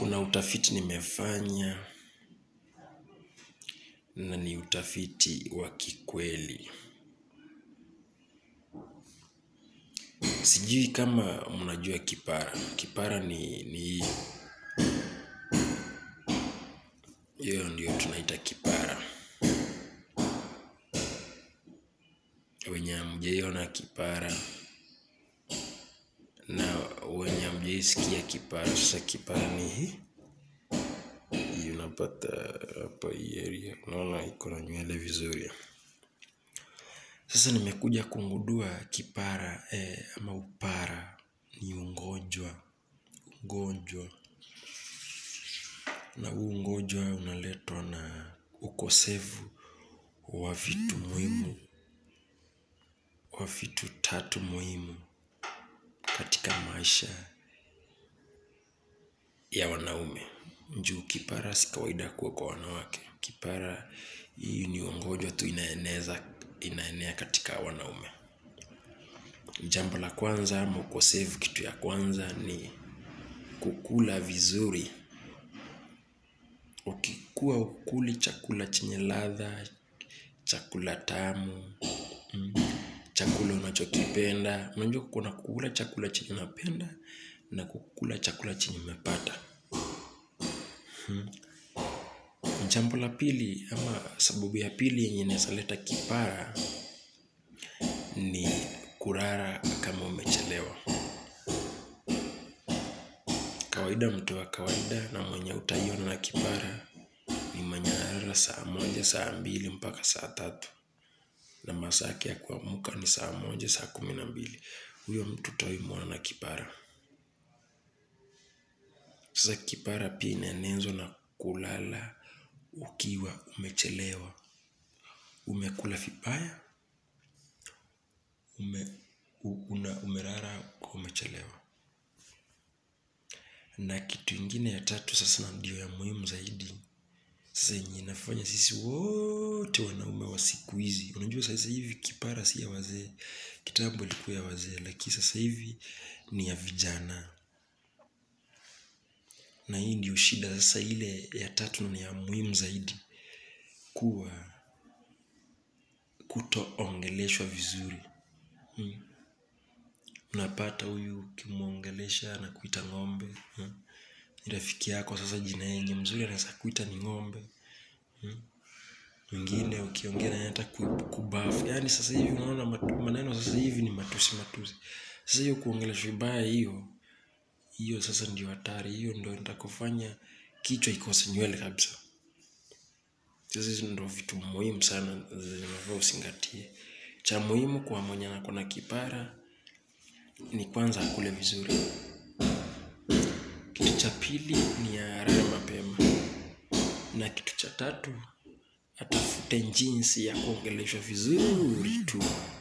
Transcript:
kuna utafiti nimefanya na ni utafiti wa kikweli. Sijui kama mnajua kipara. Kipara ni ni hii. Hiyo ndio tunaita kipara. Wenye hamjaiona kipara na wenye hamjaisikia kipara. Sasa kipara ni hii. Hii unapata hapa hii area. Unaona iko na nywele vizuri. Sasa nimekuja kungudua kipara eh, ama upara ni ugonjwa. Ugonjwa. Na huu ugonjwa unaletwa na ukosefu wa vitu muhimu, wa vitu tatu muhimu katika maisha ya wanaume. Juu kipara si kawaida kuwa kwa wanawake. Kipara hii ni ugonjwa tu inaeneza, inaenea katika wanaume. Jambo la kwanza ama ukosefu, kitu ya kwanza ni kukula vizuri. Ukikuwa hukuli chakula chenye ladha, chakula tamu, mm, chakula unachokipenda. Unajua kuna kukula chakula chenye unapenda na kukula chakula chenye umepata. Jambo la pili ama sababu ya pili yenye inaweza leta kipara ni kulala kama umechelewa. Kawaida mtu wa kawaida na mwenye hutaiona na kipara ni mwenye analala saa moja, saa mbili mpaka saa tatu. Na masaa yake ya kuamka ni saa moja, saa kumi na mbili. Huyo mtu hutawahi muona na kipara. Sasa kipara pia inaenezwa na kulala ukiwa umechelewa. Umekula vibaya, ume, una, umelala ukiwa umechelewa. Na kitu ingine ya tatu sasa na ndio ya muhimu zaidi. Sasa yenye inafanya sisi wote wanaume wa siku hizi. Unajua sasa hivi kipara si ya wazee. Kitambo ilikuwa ya wazee, lakini sasa hivi ni ya vijana. Na hii ndio shida sasa ile ya tatu na ni ya muhimu zaidi. Kuwa kutoongeleshwa vizuri. Hmm. Unapata huyu ukimwongelesha anakuita ng'ombe. Hmm. Ni rafiki yako sasa jina yenye mzuri anaweza kuita ni ng'ombe. Hmm. Mwingine ukiongea naye hata kubafu. Yaani sasa hivi unaona matu- maneno sasa hivi ni matusi matusi. Sasa hiyo kuongeleshwa vibaya hiyo, hiyo sasa ndio hatari. Hiyo ndio itakufanya kichwa ikose nywele kabisa. Sasa hizo ndio vitu muhimu sana zenye unafaa uzingatie. Cha muhimu kwa mwenye ako na kipara ni kwanza akule vizuri. Kitu cha pili ni alale mapema. Na kitu cha tatu atafute jinsi ya kuongeleshwa vizuri tu.